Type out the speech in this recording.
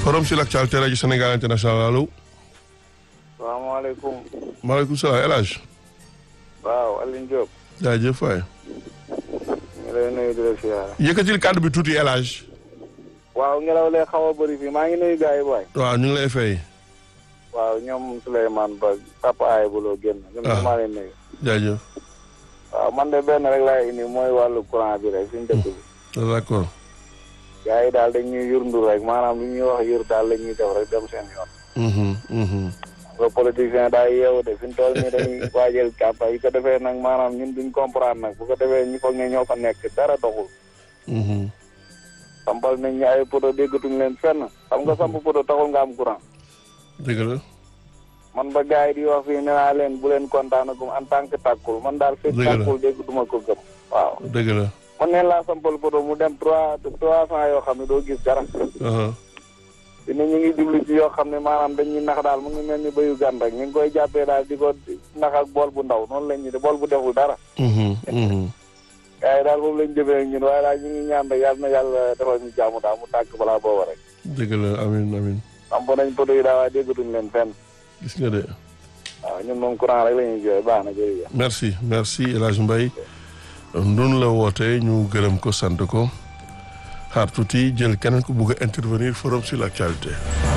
forum sur l'actualité rajo Sénégal international allo. salaamaaleykum. maaleykum salaam El Hadj. waaw Alioune Diop. jaajëf waay. ñu lay nuyu di la siyaare. yëkkatil kàddu bi tuuti El Hadj. waaw ngelaw lee xaw a bëri fii maa ngi nuyu gars yi waay. waaw ñu ngi lay fay. waaw ñoom Souleymane Ba papa ay buloo génn. ñoom Ah. maa leen nuyu. jaajëf. waaw man de benn rek laay indi mooy wàllu courant bi rek suñu dëkk bi. d'accord. gars yi daal dañ ñuy yurndu rek maanaam lu ñuy wax yur daal la ñuy def rek dem seen yoon. Mhm, mhm. nga politicien daal yeewu de fi mu toll nii dañuy waajal campagne yi ko defee nag maanaam ñun duñ comprendre nag bu ko defee ñu foog ne ñoo fa nekk dara doxul. Mhm. sampal nañ ñu ay poto déggatuñ leen fenn xam nga samp poto taxul nga am courant. dëgg la. man ba gars yi di wax fii nee naa leen bu leen kontaanagum en tant que tàkkul man daal fekk Dëgg la. tàkkul dégg duma ko gëm waaw dëgg la. man neen laa sampal poto mu dem trois trois cent yoo xam ne doo gis dara Aha. dina ñu ngi jublu ci yoo xam ne maanaam dañuy nax daal mu ngi mel ni bayu gan rek ñu ngi koy jàppee daal di ko nax ak bool bu ndaw noonu lañ ñu de bool bu deful dara Mhm, mhm. gars yi daal foofu lañ jëfee ak ñun waaye daal ñu ngi ñaan rek yàlla na yàlla defal ñu jàmm daal mu tàkk balaa booba rek dëgg la amin amin samp nañ poto yi daal waaye déggatuñ leen fenn gis nga de. waaw ñun moom courant rek la ñuy jooy baax na jërëjëf merci merci El Hadj Mbaye ndun la wootee ñu gërëm ko sant ko xaar tuuti jël keneen ku bugg a intervenir forum sur l'actualité